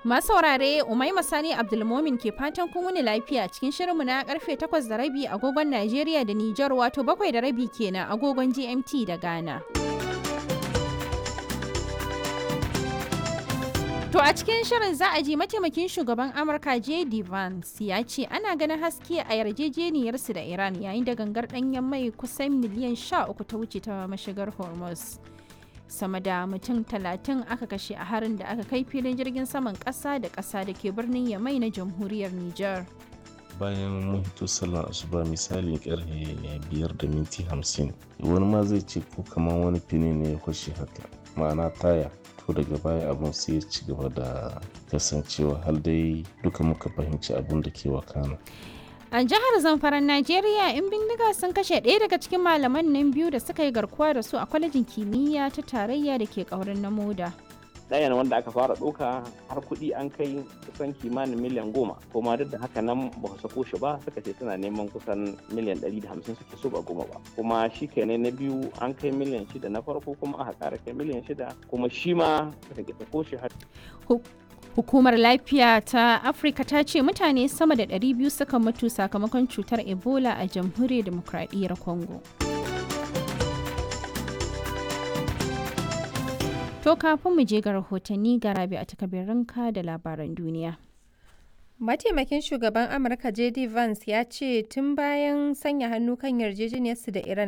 Masu saurare Umaima Sani Abdulmomin ke fatan kun wuni lafiya cikin shirinmu na karfe 8 da rabi agogon Najeriya da Nijar wato bakwai da rabi kenan agogon GMT da Ghana. To a cikin shirin za a ji mataimakin shugaban Amurka J.D. Vance ya ce ana ganin haske a yarjejeniyarsu da Iran yayin da gangar ɗanyen mai kusan miliyan 13 ta wuce ta mashigar Hormuz. Sama da mutum talatin aka kashe a harin da aka kai filin jirgin saman ƙasa da ƙasa da ke birnin Yamai na jamhuriyar Nijar. bayan mun hito sallar asuba misalin karfe biyar da minti hamsin wani ma zai ce ko kamar wani fini ne ya kwashe haka ma'ana taya to daga baya abun sai ya ci gaba da kasancewa har dai duka muka fahimci abun da ke wakana A jihar Zamfaran Najeriya, 'yan bindiga sun kashe ɗaya daga cikin malaman nan biyu da suka yi garkuwa da su a kwalejin kimiyya ta tarayya da ke ƙaurin na moda. ɗayan wanda aka fara ɗauka har kuɗi an kai kusan kimanin miliyan goma kuma duk da haka nan ba su sako shi ba suka ce tana neman kusan miliyan ɗari da hamsin suke so ba goma ba kuma shi kenan na biyu an kai miliyan shida na farko kuma aka ƙara kai miliyan shida kuma shi ma suka ke sako shi har Hukumar lafiya ta Afirka ta ce mutane sama da 200 suka mutu sakamakon cutar Ebola a jamhuriyar demokradiyyar Congo. To kafin mu je ga rahotanni ga rabi a takabirinka da labaran duniya. Mataimakin shugaban Amurka JD Vance ya ce tun bayan sanya hannu kan yarjejeniyarsu da Iran